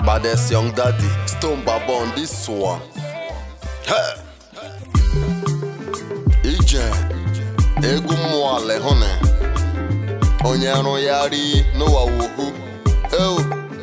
Baddest young daddy, Stone Baba on this one. Hey! Ije, egwu mmụọ ala hụne, onye arụgharị n'ụwa wohu, ewu.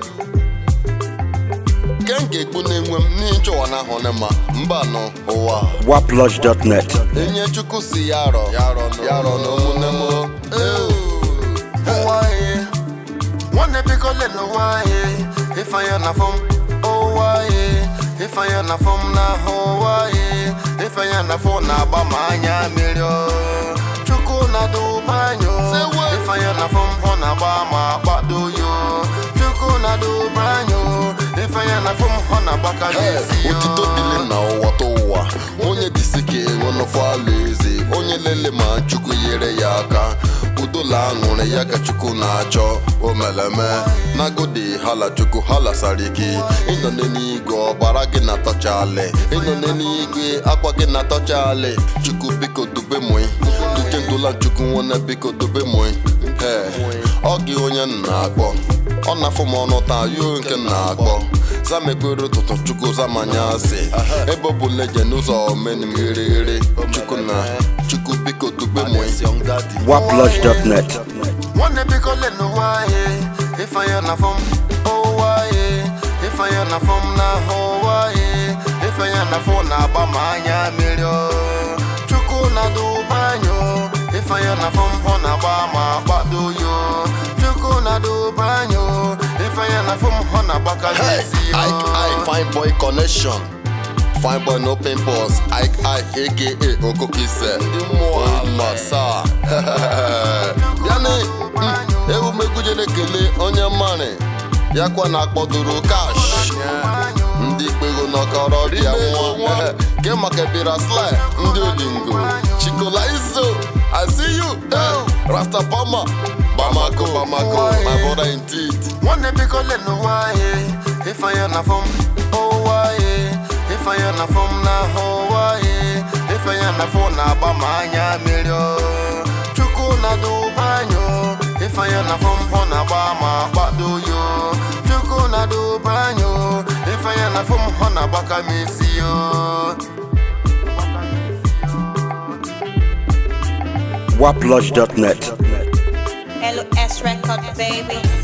Kenke egbu na-enwe m n'ịchọwa na ahụ ma mba nọ ụwa. waplodge.net. Enye Chukwu si ya rọ, ya rọ na ụmụnne m. Ewu. Ụwa ye, nwanne biko lele ụwa ye, ifeanya na fọm. Ụwa ye, ifeanya na fọm n'ahụ ụwa ye, ifeanya na fọ na-agba ma anya mmiri o. Chukwu na-aduba anyị o, ifeanya na fọm ọ na-agba ma kpado yo. Chukwu na-aduba anyị o, ifeanya na fọm ọ na-agbaka n'ezi yo. Otito dịle na ụwa to ụwa, onye dịsị ka enwe n'ọfọ alaeze, onye lele ma Chukwu nyere ya aka. udola aṅụrị ya ka chukwu na-achọ omeleme nagodi hala chukwu hala sariki ịnọ n'eluigwe ọbara gị na tọchali ịnọ n'eluigwe akwa gị na tọchali chukwu biko dube mụị duke ndola chukwu nwana biko dube mụị ee ọ gị onye m na-akpọ ọ na-afụ m ọnụ taa yo nke m na-akpọ zamekpere ụtụtụ chukwu zamanya asị ebe ọ bụ leje n'ụzọ omenim ghere ghere chukwu na chukwu biko dube mụị waplodge.net. nwanne biko lele ụwa ye ifeanya na fọm ụwa ye ifeanya na fọm n'ahụ ụwa ye ifeanya na fọ na-agba ma anya mmiri o chukwu na-aduba anyị o ifeanya na fọm ọ na-agba ma kpado yo chukwu na-aduba anyị o ifeanya na fọm ọ na-agbaka n'isi yo fine boy connection fine boy no pimples ike ike aka okokise masa yani ewumegujere ekele onye mmarị yakwa na akpọdoro kash ndị kpego nọkọrọ bịa nwa ke maka bịara sly ndị olingo chikola izo i see you eh, rastapama bamako bamako my brother indeed nwanne biko lele ụwa ye ifeanya na fọm ụwa ye ifeanya na fọm n'ahụ ụwa ye ifeanya na fọ na-agba ma anya mmiri o chukwu na-aduba anyị o ifeanya na fọm ọ na-agba ma kpado yo chukwu na-aduba anyị o ifeanya na fọm ọ na-agbaka m isi yo waplodge.net. LS record, baby.